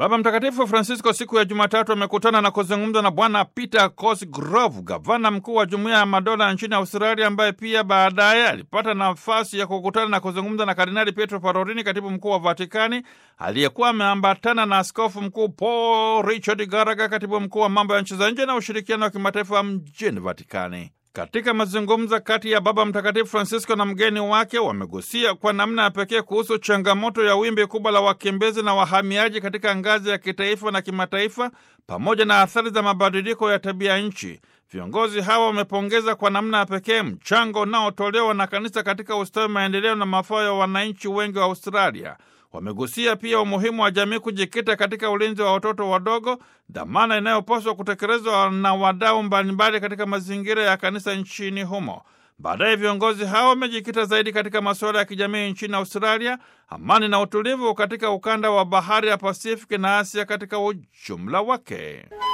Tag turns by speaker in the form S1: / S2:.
S1: Baba Mtakatifu Francisco siku ya Jumatatu amekutana na kuzungumza na Bwana Peter Cosgrove, gavana mkuu wa Jumuiya ya Madola nchini Australia, ambaye pia baadaye alipata nafasi ya kukutana na kuzungumza na Kardinali Pietro Parolin, katibu mkuu wa Vatikani, aliyekuwa ameambatana na askofu mkuu Paul Richard Garaga, katibu mkuu wa mambo ya nchi za nje na ushirikiano wa kimataifa mjini Vatikani. Katika mazungumzo kati ya Baba Mtakatifu Francisco na mgeni wake wamegusia kwa namna ya pekee kuhusu changamoto ya wimbi kubwa la wakimbizi na wahamiaji katika ngazi ya kitaifa na kimataifa pamoja na athari za mabadiliko ya tabia nchi. Viongozi hawa wamepongeza kwa namna ya pekee mchango unaotolewa na kanisa katika ustawi, maendeleo na mafao ya wananchi wengi wa Australia. Wamegusia pia umuhimu wa jamii kujikita katika ulinzi wa watoto wadogo, dhamana inayopaswa kutekelezwa na wadau mbalimbali katika mazingira ya kanisa nchini humo. Baadaye viongozi hao wamejikita zaidi katika masuala ya kijamii nchini Australia, amani na utulivu katika ukanda wa bahari ya Pasifiki na Asia katika ujumla wake.